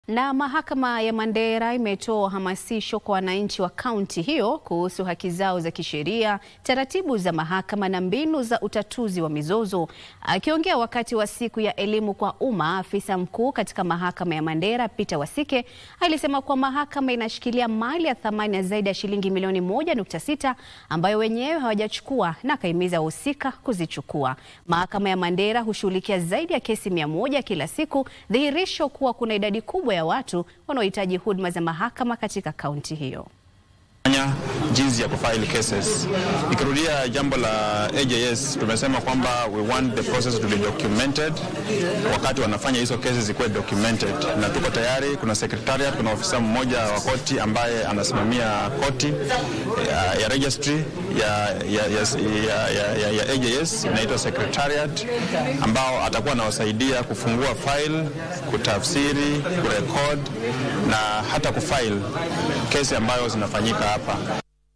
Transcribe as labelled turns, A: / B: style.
A: Na mahakama ya Mandera imetoa hamasisho kwa wananchi wa kaunti hiyo kuhusu haki zao za kisheria, taratibu za mahakama na mbinu za utatuzi wa mizozo. Akiongea wakati wa siku ya elimu kwa umma, afisa mkuu katika mahakama ya Mandera Peter Wasike alisema kuwa mahakama inashikilia mali ya thamani ya zaidi ya shilingi milioni moja nukta sita ambayo wenyewe hawajachukua na akahimiza wahusika kuzichukua. Mahakama ya Mandera hushughulikia zaidi ya kesi mia moja kila siku, dhihirisho kuwa kuna idadi kubwa ya watu wanaohitaji huduma za mahakama katika kaunti hiyo.
B: Jinsi ya kufile cases. Ikirudia jambo la AJS, tumesema kwamba we want the process to be documented. Wakati wanafanya hizo cases zikuwe documented, na tuko tayari. Kuna secretariat, kuna ofisa mmoja wa koti ambaye anasimamia koti ya, ya registry ya, ya, ya, ya, ya, ya, ya AJS inaitwa secretariat, ambao atakuwa anawasaidia kufungua file, kutafsiri, kurekod na hata kufile kesi ambayo zinafanyika hapa.